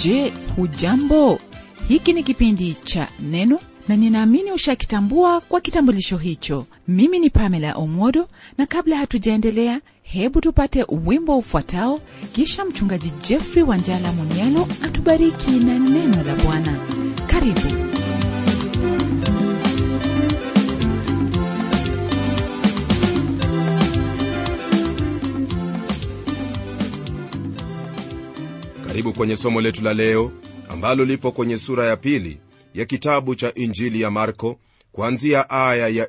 je hujambo hiki ni kipindi cha neno na ninaamini ushakitambua kwa kitambulisho hicho mimi ni pamela omodo na kabla hatujaendelea hebu tupate wimbo ufuatao kisha mchungaji jeffrey wanjala munialo atubariki na neno la bwana karibu karibu kwenye somo letu la leo ambalo lipo kwenye sura ya pili ya kitabu cha injili ya marko kuanzia aya ya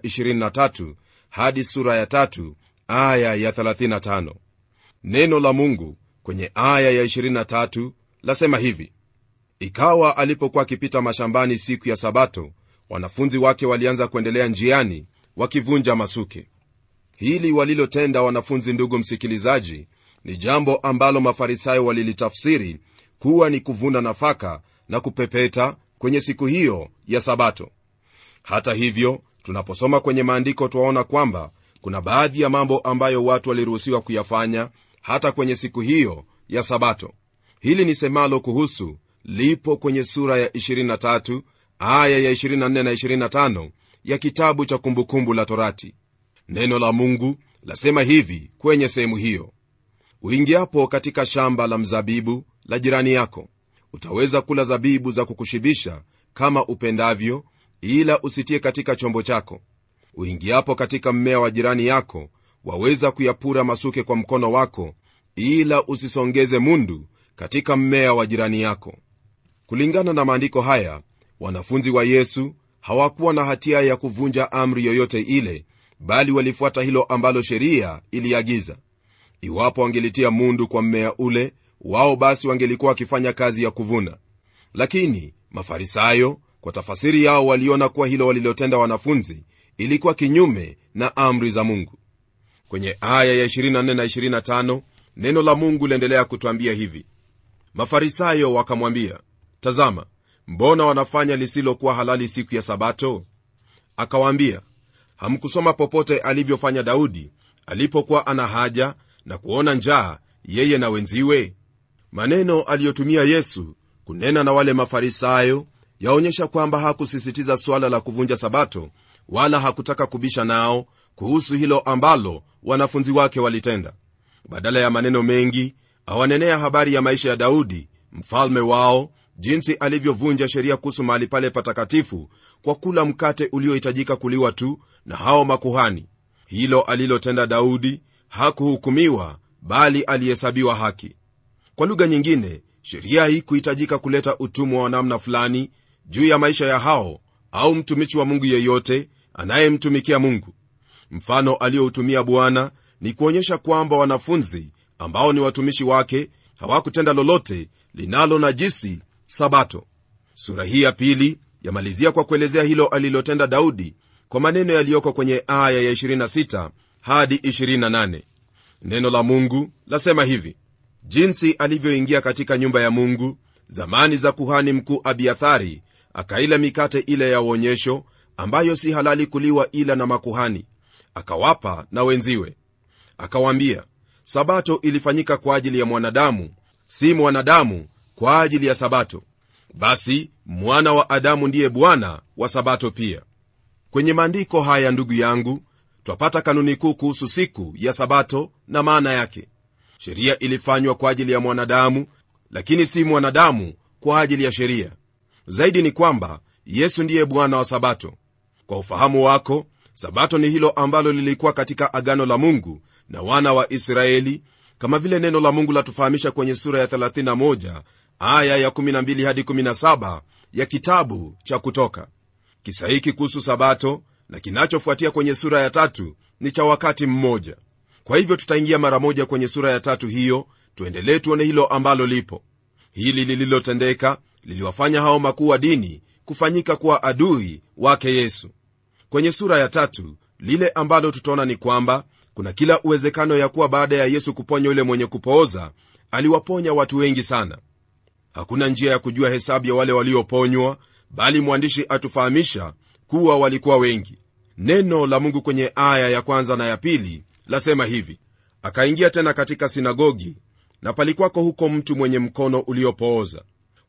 23 hadi sura ya tatu aya ya 35 neno la mungu kwenye aya ya 23 lasema hivi ikawa alipokuwa akipita mashambani siku ya sabato wanafunzi wake walianza kuendelea njiani wakivunja masuke hili walilotenda wanafunzi ndugu msikilizaji ni jambo ambalo mafarisayo walilitafsiri kuwa ni kuvuna nafaka na kupepeta kwenye siku hiyo ya sabato hata hivyo tunaposoma kwenye maandiko twaona kwamba kuna baadhi ya mambo ambayo watu waliruhusiwa kuyafanya hata kwenye siku hiyo ya sabato hili ni semalo kuhusu lipo kwenye sura ya 23 aya ya 24 na 25 ya kitabu cha kumbukumbu la torati neno la mungu lasema hivi kwenye sehemu hiyo uingiapo katika shamba la mzabibu la jirani yako utaweza kula zabibu za kukushibisha kama upendavyo ila usitie katika chombo chako uingiapo katika mmea wa jirani yako waweza kuyapura masuke kwa mkono wako ila usisongeze mundu katika mmea wa jirani yako kulingana na maandiko haya wanafunzi wa yesu hawakuwa na hatia ya kuvunja amri yoyote ile bali walifuata hilo ambalo sheria iliagiza iwapo wangelitia mundu kwa mmea ule wao basi wangelikuwa wakifanya kazi ya kuvuna lakini mafarisayo kwa tafasiri yao waliona kuwa hilo walilotenda wanafunzi ilikuwa kinyume na amri za mungu kwenye aya ya 24 na 25 neno la mungu liendelea kutwambia hivi mafarisayo wakamwambia tazama mbona wanafanya lisilokuwa halali siku ya sabato akawaambia hamkusoma popote alivyofanya daudi alipokuwa ana haja na kuona njaa yeye na wenziwe maneno aliyotumia yesu kunena na wale mafarisayo yaonyesha kwamba hakusisitiza suala la kuvunja sabato wala hakutaka kubisha nao kuhusu hilo ambalo wanafunzi wake walitenda badala ya maneno mengi awanenea habari ya maisha ya daudi mfalme wao jinsi alivyovunja sheria kuhusu mahali pale patakatifu kwa kula mkate uliohitajika kuliwa tu na hao makuhani hilo alilotenda daudi hakuhukumiwa bali alihesabiwa haki kwa lugha nyingine sheria hii kuhitajika kuleta utumwa wa namna fulani juu ya maisha ya hao au mtumishi wa mungu yeyote anayemtumikia mungu mfano aliyoutumia bwana ni kuonyesha kwamba wanafunzi ambao ni watumishi wake hawakutenda lolote linalo najisi sabato sura hii ya pili yamalizia kwa kuelezea hilo alilotenda daudi kwa maneno yaliyoko kwenye aya ya 26 hadi 28 neno la mungu lasema hivi jinsi alivyoingia katika nyumba ya mungu zamani za kuhani mkuu abiathari akaila mikate ile ya uonyesho ambayo si halali kuliwa ila na makuhani akawapa na wenziwe akawaambia sabato ilifanyika kwa ajili ya mwanadamu si mwanadamu kwa ajili ya sabato basi mwana wa adamu ndiye bwana wa sabato pia kwenye maandiko haya ndugu yangu twapata kanuni kuu kuhusu siku ya sabato na maana yake sheria ilifanywa kwa ajili ya mwanadamu lakini si mwanadamu kwa ajili ya sheria zaidi ni kwamba yesu ndiye bwana wa sabato kwa ufahamu wako sabato ni hilo ambalo lilikuwa katika agano la mungu na wana wa israeli kama vile neno la mungu latufahamisha kwenye sura ya 31 aya ya 12 hadi 17 ya kitabu cha kutoka kisa hiki kuhusu sabato na kinachofuatia kwenye sura ya tatu ni cha wakati mmoja kwa hivyo tutaingia mara moja kwenye sura ya tatu hiyo tuendelee tuone hilo ambalo lipo hili lililotendeka liliwafanya hao makuu wa dini kufanyika kuwa adui wake yesu kwenye sura ya tatu lile ambalo tutaona ni kwamba kuna kila uwezekano ya kuwa baada ya yesu kuponya yule mwenye kupooza aliwaponya watu wengi sana hakuna njia ya kujua hesabu ya wale walioponywa bali mwandishi atufahamisha kuwa walikuwa wengi neno la mungu kwenye aya ya kwanza na ya pili lasema hivi akaingia tena katika sinagogi na palikuwako huko mtu mwenye mkono uliopooza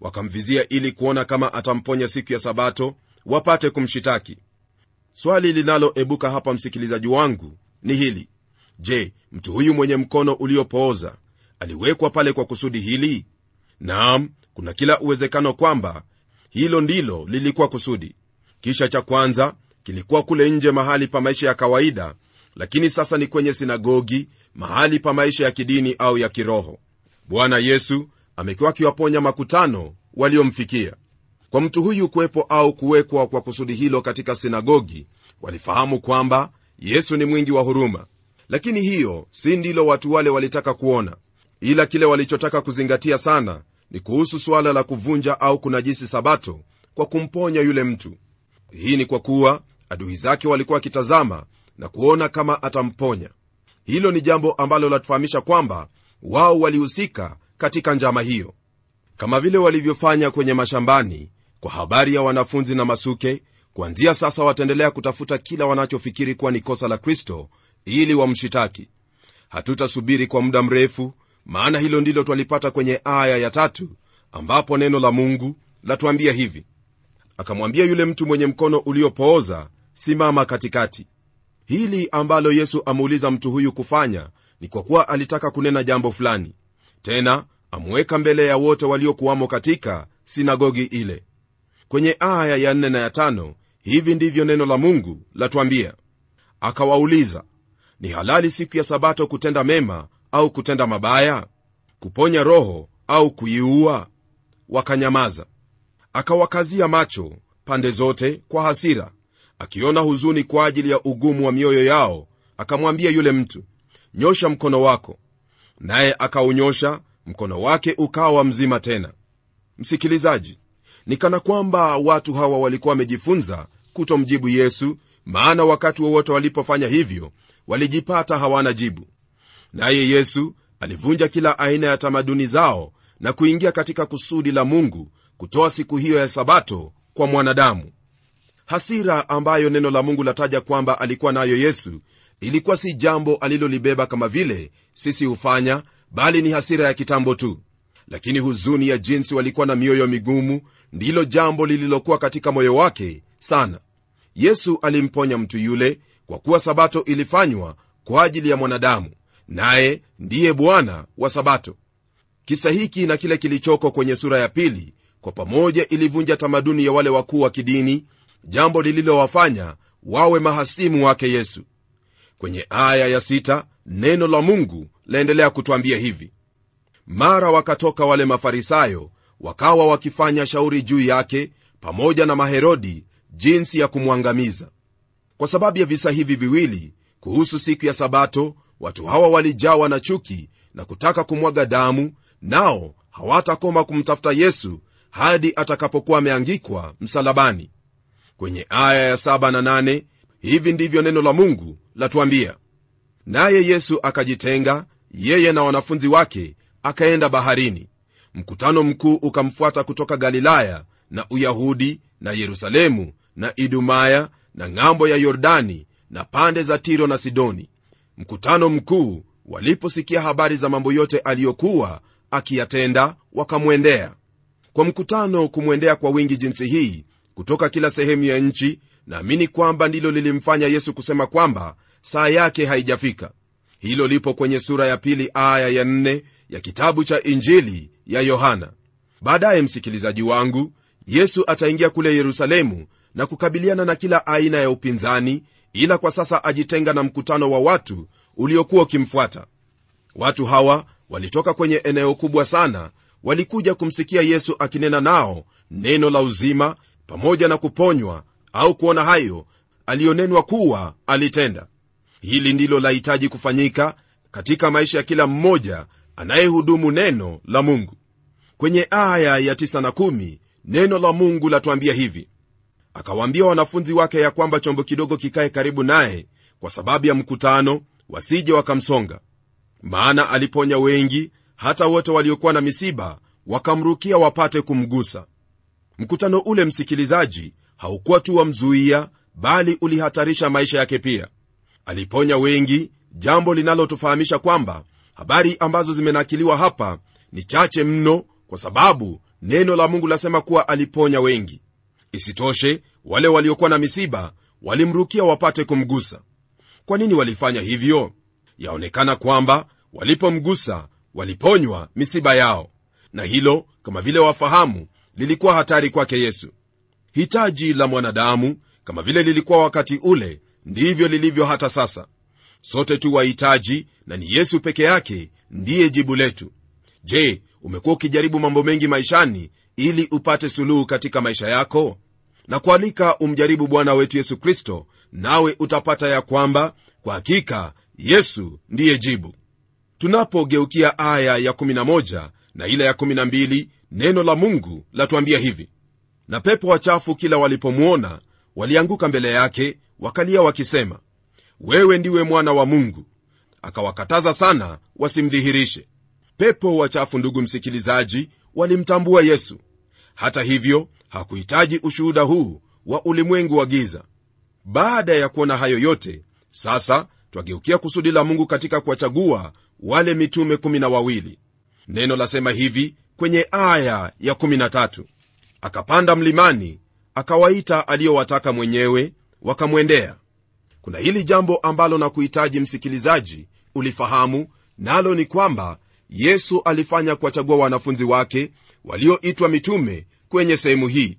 wakamvizia ili kuona kama atamponya siku ya sabato wapate kumshitaki swali linaloebuka hapa msikilizaji wangu ni hili je mtu huyu mwenye mkono uliopooza aliwekwa pale kwa kusudi hili naam kuna kila uwezekano kwamba hilo ndilo lilikuwa kusudi kisha cha kwanza kilikuwa kule nje mahali pa maisha ya kawaida lakini sasa ni kwenye sinagogi mahali pa maisha ya kidini au ya kiroho bwana yesu amekuwa akiwaponya makutano waliomfikia kwa mtu huyu kuwepo au kuwekwa kwa kusudi hilo katika sinagogi walifahamu kwamba yesu ni mwingi wa huruma lakini hiyo si ndilo watu wale walitaka kuona ila kile walichotaka kuzingatia sana ni kuhusu suala la kuvunja au kunajisi sabato kwa kumponya yule mtu hii ni kwa kuwa adui zake walikuwa wakitazama na kuona kama atamponya hilo ni jambo ambalo latufahamisha kwamba wao walihusika katika njama hiyo kama vile walivyofanya kwenye mashambani kwa habari ya wanafunzi na masuke kuanzia sasa wataendelea kutafuta kila wanachofikiri kuwa ni kosa la kristo ili wamshitaki hatutasubiri kwa muda mrefu maana hilo ndilo twalipata kwenye aya ya tatu ambapo neno la mungu latuambia hivi akamwambia yule mtu mwenye mkono uliopooza simama katikati hili ambalo yesu amuuliza mtu huyu kufanya ni kwa kuwa alitaka kunena jambo fulani tena amuweka mbele ya wote waliokuwamo katika sinagogi ile kwenye aya ya nne na ya tano hivi ndivyo neno la mungu latwambia akawauliza ni halali siku ya sabato kutenda mema au kutenda mabaya kuponya roho au kuiua wakanyamaza akawakazia macho pande zote kwa hasira akiona huzuni kwa ajili ya ugumu wa mioyo yao akamwambia yule mtu nyosha mkono wako naye akaunyosha mkono wake ukawa mzima tena msikilizaji ni kana kwamba watu hawa walikuwa wamejifunza kutomjibu yesu maana wakati wowote walipofanya hivyo walijipata hawana jibu naye yesu alivunja kila aina ya tamaduni zao na kuingia katika kusudi la mungu kutoa siku hiyo ya sabato kwa mwanadamu hasira ambayo neno la mungu lataja kwamba alikuwa nayo yesu ilikuwa si jambo alilolibeba kama vile sisi hufanya bali ni hasira ya kitambo tu lakini huzuni ya jinsi walikuwa na mioyo migumu ndilo jambo lililokuwa katika moyo wake sana yesu alimponya mtu yule kwa kuwa sabato ilifanywa kwa ajili ya mwanadamu naye ndiye bwana wa sabato kisa hiki na kile kilichoko kwenye sura ya pili kwa pamoja ilivunja tamaduni ya wale wakuu wa kidini jambo lililowafanya wawe mahasimu wake yesu kwenye aya ya sita, neno la mungu laendelea kutwambia hivi mara wakatoka wale mafarisayo wakawa wakifanya shauri juu yake pamoja na maherodi jinsi ya kumwangamiza kwa sababu ya visa hivi viwili kuhusu siku ya sabato watu hawa walijawa na chuki na kutaka kumwaga damu nao hawatakoma kumtafuta yesu hadi atakapokuwa ameangikwa msalabani kwenye aya ya saba na nane, hivi ndivyo neno la mungu latuambia naye yesu akajitenga yeye na wanafunzi wake akaenda baharini mkutano mkuu ukamfuata kutoka galilaya na uyahudi na yerusalemu na idumaya na ng'ambo ya yordani na pande za tiro na sidoni mkutano mkuu waliposikia habari za mambo yote aliyokuwa akiyatenda wakamwendea kwa mkutano kumwendea kwa wingi jinsi hii kutoka kila sehemu ya nchi naamini kwamba ndilo lilimfanya yesu kusema kwamba saa yake haijafika hilo lipo kwenye sura ya pili aya ya nne ya kitabu cha injili ya yohana baadaye msikilizaji wangu yesu ataingia kule yerusalemu na kukabiliana na kila aina ya upinzani ila kwa sasa ajitenga na mkutano wa watu uliokuwa ukimfuata watu hawa walitoka kwenye eneo kubwa sana walikuja kumsikia yesu akinena nao neno la uzima pamoja na kuponywa au kuona hayo aliyonenwa kuwa alitenda hili ndilo lahitaji kufanyika katika maisha ya kila mmoja anayehudumu neno la mungu kwenye aya ya 9 na 1 neno la mungu latuambia hivi akawaambia wanafunzi wake ya kwamba chombo kidogo kikae karibu naye kwa sababu ya mkutano wasije wakamsonga maana aliponya wengi hata wote waliokuwa na misiba wakamrukia wapate kumgusa mkutano ule msikilizaji haukuwa tu wamzuia bali ulihatarisha maisha yake pia aliponya wengi jambo linalotufahamisha kwamba habari ambazo zimenakiliwa hapa ni chache mno kwa sababu neno la mungu lasema kuwa aliponya wengi isitoshe wale waliokuwa na misiba walimrukia wapate kumgusa kwa nini walifanya hivyo yaonekana kwamba walipomgusa waliponywa misiba yao na hilo kama vile wafahamu lilikuwa hatari kwake yesu hitaji la mwanadamu kama vile lilikuwa wakati ule ndivyo lilivyo hata sasa sote tu wahitaji na ni yesu peke yake ndiye jibu letu je umekuwa ukijaribu mambo mengi maishani ili upate suluhu katika maisha yako na kualika umjaribu bwana wetu yesu kristo nawe utapata ya kwamba kwa hakika yesu ndiye jibu tunapogeukia aya ya 11 na ile ya 12 neno la mungu latuambia hivi na pepo wachafu kila walipomwona walianguka mbele yake wakalia wakisema wewe ndiwe mwana wa mungu akawakataza sana wasimdhihirishe pepo wachafu ndugu msikilizaji walimtambua yesu hata hivyo hakuhitaji ushuhuda huu wa ulimwengu wa giza baada ya kuona hayo yote sasa twageukia kusudi la mungu katika kuwachagua wale mitume kumi na wawili neno lasema hivi kwenye aya ya 13 akapanda mlimani akawaita aliyowataka mwenyewe wakamwendea kuna hili jambo ambalo na kuhitaji msikilizaji ulifahamu nalo ni kwamba yesu alifanya kuwachagua wanafunzi wake walioitwa mitume kwenye sehemu hii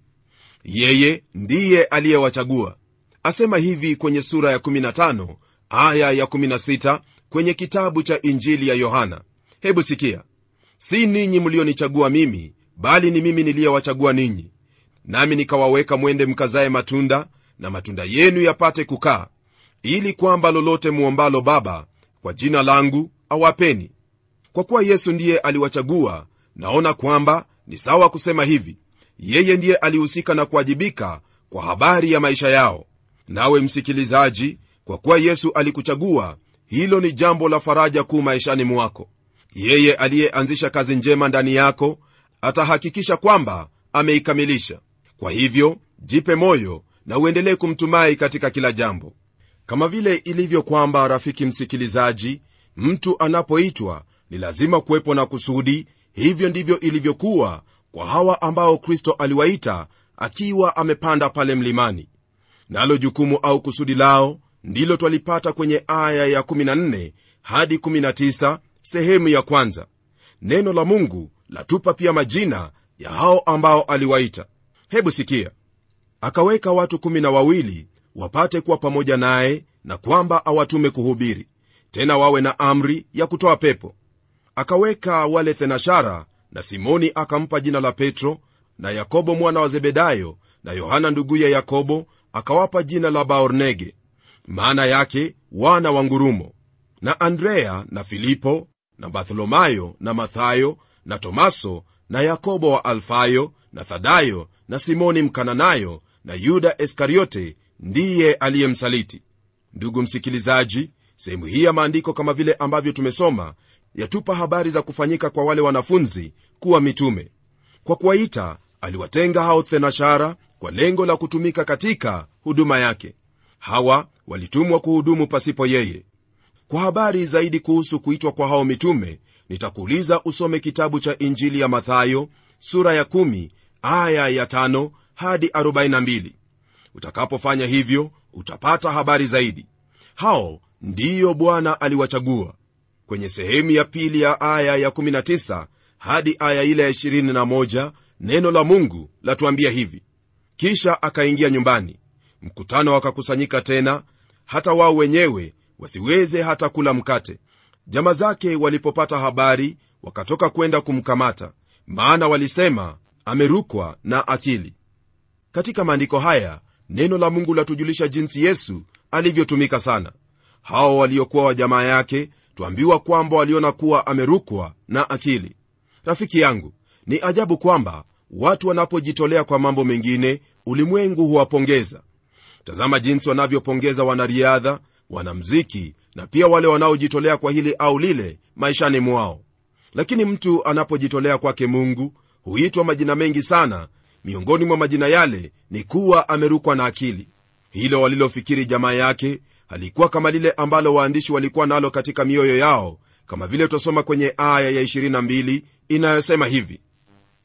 yeye ndiye aliyewachagua asema hivi kwenye sura ya 15 aya ya 16 kwenye kitabu cha injili ya yohana hebu sikia si ninyi mlionichagua mimi bali ni mimi niliyewachagua ninyi nami nikawaweka mwende mkazaye matunda na matunda yenu yapate kukaa ili kwamba lolote muombalo baba kwa jina langu awapeni kwa kuwa yesu ndiye aliwachagua naona kwamba ni sawa kusema hivi yeye ndiye alihusika na kuwajibika kwa habari ya maisha yao nawe msikilizaji kwa kuwa yesu alikuchagua hilo ni jambo la faraja kuu maishani mwako yeye aliyeanzisha kazi njema ndani yako atahakikisha kwamba ameikamilisha kwa hivyo jipe moyo na uendelee kumtumai katika kila jambo kama vile ilivyo kwamba rafiki msikilizaji mtu anapoitwa ni lazima kuwepo na kusudi hivyo ndivyo ilivyokuwa kwa hawa ambao kristo aliwaita akiwa amepanda pale mlimani nalo jukumu au kusudi lao ndilo twalipata kwenye aya ya 14 hadi 19 sehemu ya kwanza neno la mungu latupa pia majina ya hao ambao aliwaita hebu sikia akaweka watu kumi na wawili wapate kuwa pamoja naye na kwamba awatume kuhubiri tena wawe na amri ya kutoa pepo akaweka wale thenashara na simoni akampa jina la petro na yakobo mwana wa zebedayo na yohana nduguye yakobo akawapa jina la baornege maana yake wana wa ngurumo na andrea na filipo na bartholomayo na mathayo na tomaso na yakobo wa alfayo na thadayo na simoni mkananayo na yuda iskariote ndiye aliyemsaliti ndugu msikilizaji sehemu hii ya maandiko kama vile ambavyo tumesoma yatupa habari za kufanyika kwa wale wanafunzi kuwa mitume kwa kuwaita aliwatenga hao thenashara kwa lengo la kutumika katika huduma yake hawa walitumwa kuhudumu pasipo yeye kwa habari zaidi kuhusu kuitwa kwa hao mitume nitakuuliza usome kitabu cha injili ya mathayo sura ya 1 aya ya 5 hadi 42 utakapofanya hivyo utapata habari zaidi hao ndiyo bwana aliwachagua kwenye sehemu ya pili ya aya ya 19 hadi aya ile ya 21 neno la mungu latuambia hivi kisha akaingia nyumbani mkutano wakakusanyika tena hata wao wenyewe wasiweze hata kula mkate jama zake walipopata habari wakatoka kwenda kumkamata maana walisema amerukwa na akili katika maandiko haya neno la mungu latujulisha jinsi yesu alivyotumika sana hao waliokuwa wa jamaa yake twambiwa kwamba waliona kuwa amerukwa na akili rafiki yangu ni ajabu kwamba watu wanapojitolea kwa mambo mengine ulimwengu huwapongeza tazama jinsi wanavyopongeza wanariadha wanamziki na pia wale wanaojitolea kwa hili au lile maishani mwao lakini mtu anapojitolea kwake mungu huitwa majina mengi sana miongoni mwa majina yale ni kuwa amerukwa na akili hilo walilofikiri jamaa yake halikuwa kama lile ambalo waandishi walikuwa nalo katika mioyo yao kama vile twasoma kwenye aya ya 22 inayosema hivi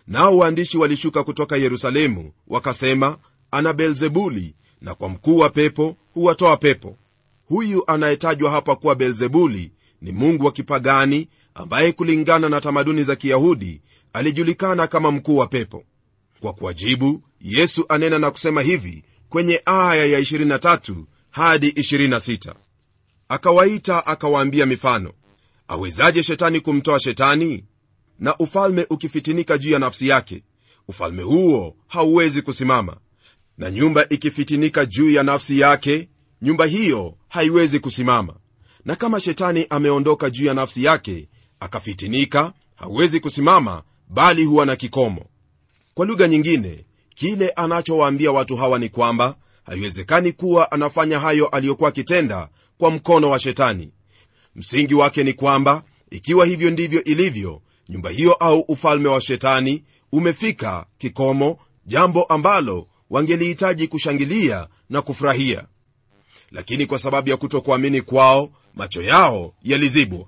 nao waandishi walishuka kutoka yerusalemu wakasema ana beelzebuli na kwa mkuu wa pepo huwatoa pepo huyu anayetajwa hapa kuwa beelzebuli ni mungu wa kipagani ambaye kulingana na tamaduni za kiyahudi alijulikana kama mkuu wa pepo kwa kuwajibu yesu anena na kusema hivi kwenye aya ya 23 hadi 26 akawaita akawaambia mifano awezaje shetani kumtoa shetani na ufalme ukifitinika juu ya nafsi yake ufalme huo hauwezi kusimama na nyumba ikifitinika juu ya nafsi yake nyumba hiyo haiwezi kusimama na kama shetani ameondoka juu ya nafsi yake akafitinika hawezi kusimama bali huwa na kikomo kwa lugha nyingine kile anachowaambia watu hawa ni kwamba haiwezekani kuwa anafanya hayo aliyokuwa akitenda kwa mkono wa shetani msingi wake ni kwamba ikiwa hivyo ndivyo ilivyo nyumba hiyo au ufalme wa shetani umefika kikomo jambo ambalo wangelihitaji kushangilia na kufurahia lakini kwa sababu ya kutokuamini kwao macho yao yalizibwa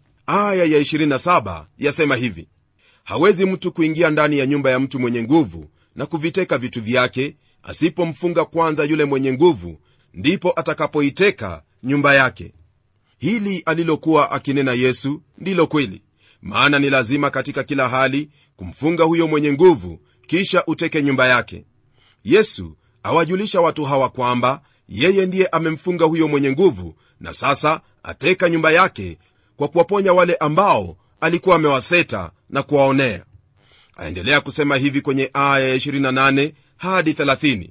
aya ya 27 yasema hivi hawezi mtu kuingia ndani ya nyumba ya mtu mwenye nguvu na kuviteka vitu vyake asipomfunga kwanza yule mwenye nguvu ndipo atakapoiteka nyumba yake hili alilokuwa akinena yesu ndilo kweli maana ni lazima katika kila hali kumfunga huyo mwenye nguvu kisha uteke nyumba yake yesu awajulisha watu hawa kwamba yeye ndiye amemfunga huyo mwenye nguvu na sasa ateka nyumba yake kwa kuwaponya wale ambao alikuwa amewaseta na kuwaonea aendelea kusema hivi kwenye aya ya 28 hadi 30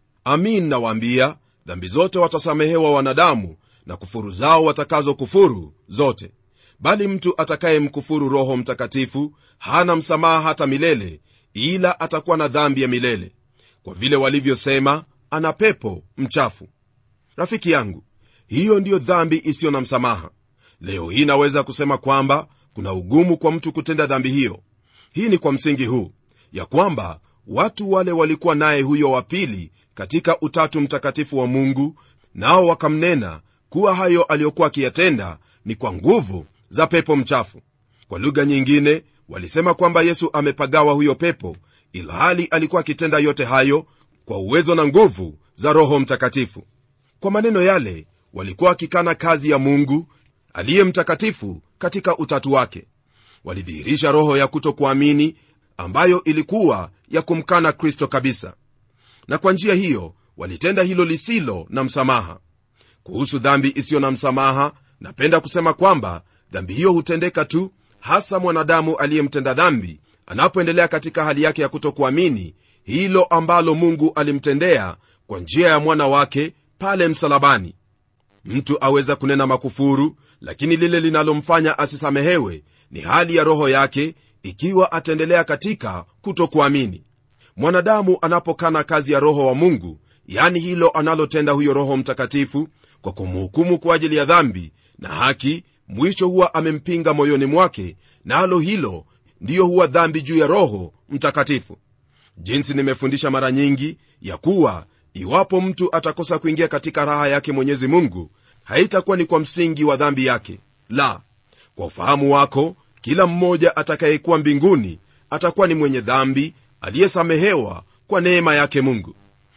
amin nawaambia dhambi zote watasamehewa wanadamu na kufuru zao watakazo kufuru zote bali mtu atakayemkufuru roho mtakatifu hana msamaha hata milele ila atakuwa na dhambi ya milele kwa vile walivyosema ana pepo mchafu rafiki yangu hiyo ndiyo dhambi isiyo na msamaha leo hii naweza kusema kwamba kuna ugumu kwa mtu kutenda dhambi hiyo hii ni kwa msingi huu ya kwamba watu wale walikuwa naye huyo wa pili katika utatu mtakatifu wa mungu nao wakamnena kuwa hayo aliyokuwa akiyatenda ni kwa nguvu za pepo mchafu kwa lugha nyingine walisema kwamba yesu amepagawa huyo pepo ilhali alikuwa akitenda yote hayo kwa uwezo na nguvu za roho mtakatifu kwa maneno yale walikuwa wakikana kazi ya mungu aliye mtakatifu katika utatu wake walidhihirisha roho ya kutokuamini ambayo ilikuwa ya kumkana kristo kabisa na kwa njia hiyo walitenda hilo lisilo na msamaha kuhusu dhambi isiyo na msamaha napenda kusema kwamba dhambi hiyo hutendeka tu hasa mwanadamu aliyemtenda dhambi anapoendelea katika hali yake ya kutokuamini hilo ambalo mungu alimtendea kwa njia ya mwana wake pale msalabani mtu aweza kunena makufuru lakini lile linalomfanya asisamehewe ni hali ya roho yake ikiwa ataendelea katika kutokuamini mwanadamu anapokana kazi ya roho wa mungu yani hilo analotenda huyo roho mtakatifu kwa kumhukumu kwa ajili ya dhambi na haki mwisho huwa amempinga moyoni mwake nalo na hilo ndiyo huwa dhambi juu ya roho mtakatifu jinsi nimefundisha mara nyingi ya kuwa iwapo mtu atakosa kuingia katika raha yake mwenyezi mungu haitakuwa ni kwa msingi wa dhambi yake la kwa ufahamu wako kila mmoja atakayekuwa mbinguni atakuwa ni mwenye dhambi aliyesamehewa kwa neema yake mungu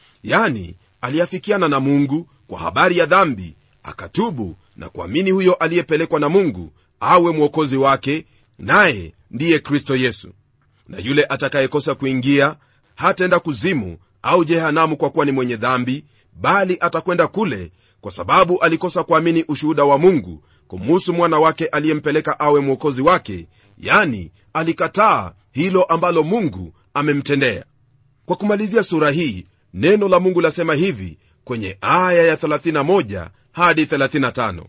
yani aliafikiana na mungu kwa habari ya dhambi akatubu na kuamini huyo aliyepelekwa na mungu awe mwokozi wake naye ndiye kristo yesu na yule atakayekosa kuingia hataenda kuzimu au jehanamu kwa kuwa ni mwenye dhambi bali atakwenda kule kwa sababu alikosa kuamini ushuhuda wa mungu kumuhusu mwana wake aliyempeleka awe mwokozi wake yani alikataa hilo ambalo mungu amemtendea kwa kumalizia sura hii neno la mungu lasema hivi kwenye aya ya 31 hadi 35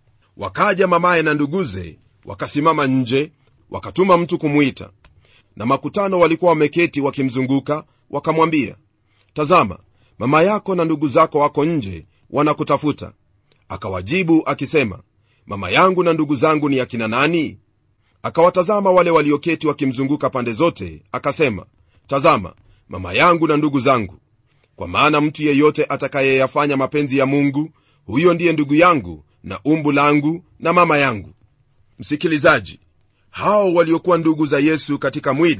wakaja mamaye na nduguze wakasimama nje wakatuma mtu kumwita na makutano walikuwa wameketi wakimzunguka wakamwambia tazama mama yako na ndugu zako wako nje wanakutafuta akawajibu akisema mama yangu na ndugu zangu ni akina nani akawatazama wale walioketi wakimzunguka pande zote akasema tazama mama yangu na ndugu zangu kwa maana mtu yeyote atakayeyafanya mapenzi ya mungu huyo ndiye ndugu yangu na umbu langu na mama yangu msikilizaji hao waliokuwa ndugu za yesu katika mwili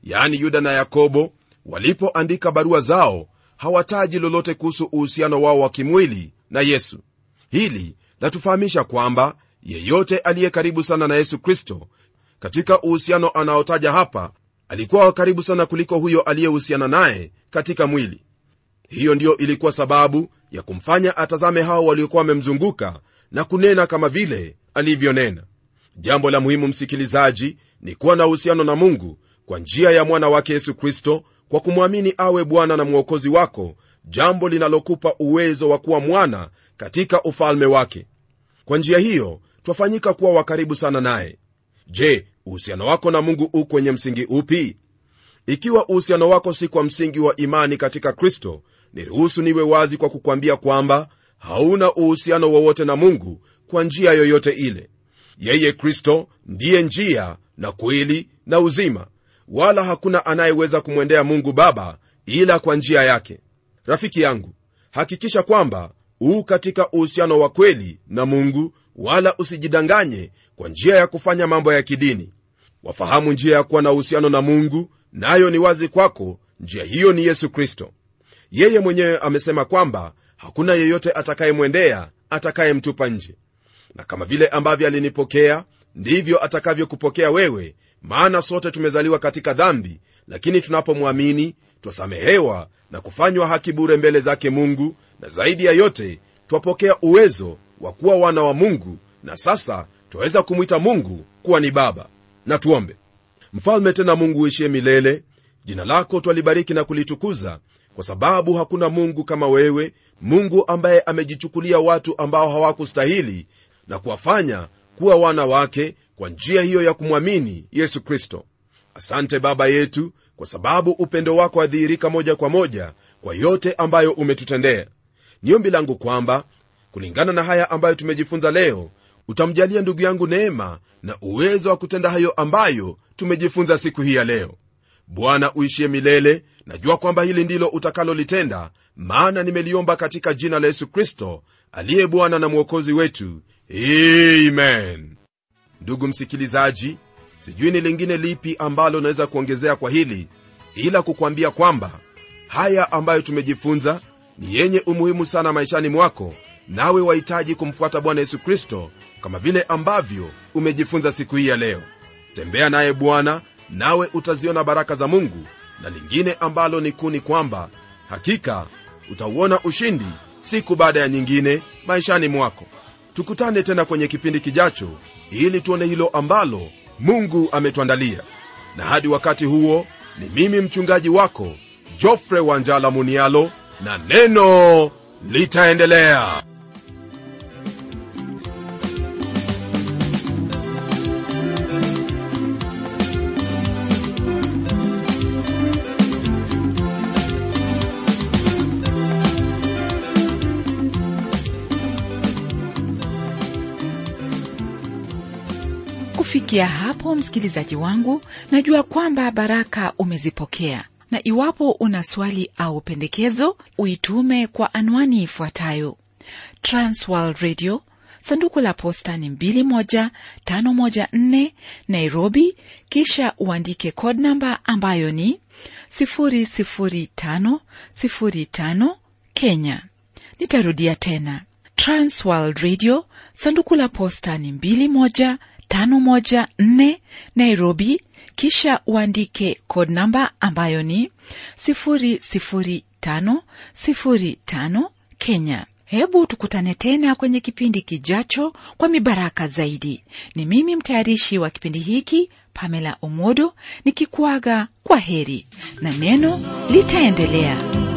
yaani yuda na yakobo walipoandika barua zao hawataji lolote kuhusu uhusiano wao wa kimwili na yesu hili latufahamisha kwamba yeyote aliye karibu sana na yesu kristo katika uhusiano anaotaja hapa alikuwa wa karibu sana kuliko huyo aliyehusiana naye katika mwili hiyo ndiyo ilikuwa sababu ya kumfanya atazame hao waliokuwa wamemzunguka na kunena kama vile alivyonena jambo la muhimu msikilizaji ni kuwa na uhusiano na mungu kwa njia ya mwana wake yesu kristo kwa kumwamini awe bwana na mwokozi wako jambo linalokupa uwezo wa kuwa mwana katika ufalme wake kwa njia hiyo twafanyika kuwa wakaribu sana naye je uhusiano wako na mungu u kwenye msingi upi ikiwa uhusiano wako si kwa msingi wa imani katika kristo niruhusu niwe wazi kwa kukwambia kwamba hauna uhusiano wowote na mungu kwa njia yoyote ile yeye kristo ndiye njia na kweli na uzima wala hakuna anayeweza kumwendea mungu baba ila kwa njia yake rafiki yangu hakikisha kwamba uu katika uhusiano wa kweli na mungu wala usijidanganye kwa njia ya kufanya mambo ya kidini wafahamu njia ya kuwa na uhusiano na mungu nayo na ni wazi kwako njia hiyo ni yesu kristo yeye mwenyewe amesema kwamba hakuna yeyote atakayemwendea atakayemtupa nje na kama vile ambavyo alinipokea ndivyo atakavyokupokea wewe maana sote tumezaliwa katika dhambi lakini tunapomwamini twasamehewa na kufanywa haki bure mbele zake mungu na zaidi ya yote twapokea uwezo wa kuwa wana wa mungu na sasa twaweza kumwita mungu kuwa ni baba na tuombe mfalme tena mungu uishie milele jina lako twalibariki na kulitukuza kwa sababu hakuna mungu kama wewe mungu ambaye amejichukulia watu ambao hawakustahili na kuwafanya kuwa wana wake kwa njia hiyo ya kumwamini yesu kristo asante baba yetu kwa sababu upendo wako wadhihirika moja kwa moja kwa yote ambayo umetutendea ni ombi langu kwamba kulingana na haya ambayo tumejifunza leo utamjalia ndugu yangu neema na uwezo wa kutenda hayo ambayo tumejifunza siku hii ya leo bwana uishie milele najua kwamba hili ndilo utakalolitenda maana nimeliomba katika jina la yesu kristo aliye bwana na mwokozi wetu amen ndugu msikilizaji sijui ni lingine lipi ambalo naweza kuongezea kwa hili ila kukwambia kwamba haya ambayo tumejifunza ni yenye umuhimu sana maishani mwako nawe wahitaji kumfuata bwana yesu kristo kama vile ambavyo umejifunza siku hii ya leo tembea naye bwana nawe utaziona baraka za mungu na lingine ambalo ni kuu ni kwamba hakika utauona ushindi siku baada ya nyingine maishani mwako tukutane tena kwenye kipindi kijacho ili tuone hilo ambalo mungu ametuandalia na hadi wakati huo ni mimi mchungaji wako jofre wanjala munialo na neno litaendelea kufikia hapo msikilizaji wangu najua kwamba baraka umezipokea na iwapo una swali au pendekezo uitume kwa anwani ifuatayo transworld radio sanduku la posta ni 21514 nairobi kisha uandike code namba ambayo ni 00505 kenya nitarudia tena transworld radio sanduku la posta ni 21 514 Nairobi, kisha uandike code namba ambayo ni 00505 Kenya. Hebu tukutane tena kwenye kipindi kijacho kwa mibaraka zaidi. Ni mimi mtayarishi wa kipindi hiki Pamela Omodo nikikuaga kwa heri na neno litaendelea.